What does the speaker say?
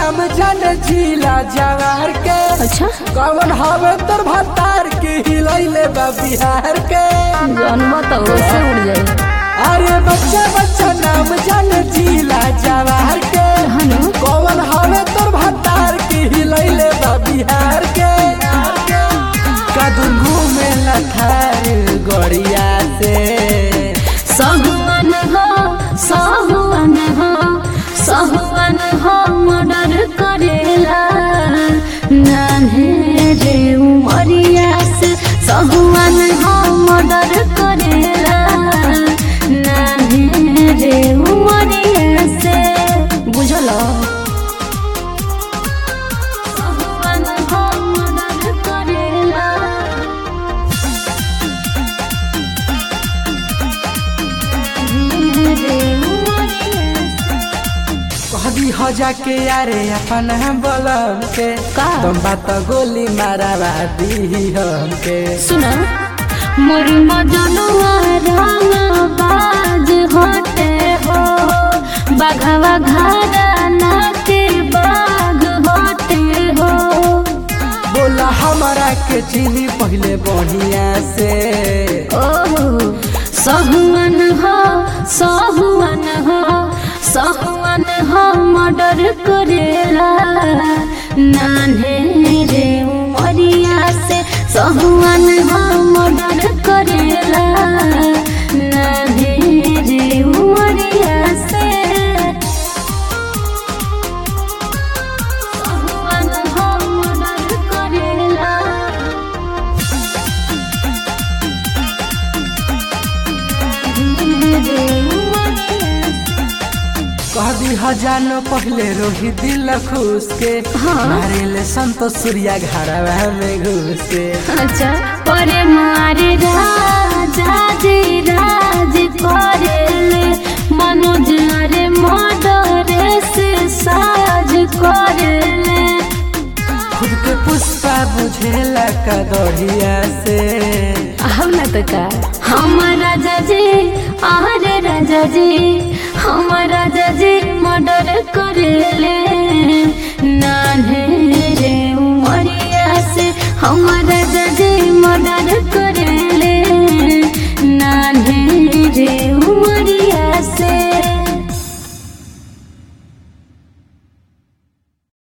नाम जान जिला जवार के अच्छा कौन हवे तोर भतार के हिलैले बा बिहार के जानवा तो से उड़ जाए अरे बच्चा बच्चा नाम जान जिला जवार के हनु कौन हवे तोर भतार के हिलैले बा बिहार के कदम घूमे लथार गड़िया से सहुवन हो सहुवन हो सहुवन हो मर्डर करेला नान्हे रे उमरिया से सहुवन हो मर्डर करेला नान्हे रे उमरिया से बुझल सहुवन हो मर्डर करेला कहदी हो जाके यारे अपन बलम के का? तुम बात गोली मारा दी हमके सुना मोर मजनुआ रंग बाज होते हो बाघवा घारा नाते बाघ होते हो बोला हमारा के चीनी पहले बढ़िया से ओह सहुवन हो सहुवन हो सहुवन हो मर्डर करेला नान्हे रे उमरिया से सहुवन हो मर्डर करेला नान्हे रे उमरिया से सहुवन हो मर्डर करेला कहदी हजानो पहले रोही दिल खुश के हाँ। मारे ले संतोष सूर्या घरवा में घुस के अच्छा परे मारे राजा जे राज करेले मनोज अरे मर्डरे से साज करेले खुद के पुष्पा बुझेला कदड़िया से हम न तो का हम राजा जी आरे राजा जी हम राजा जी मर्डर करेले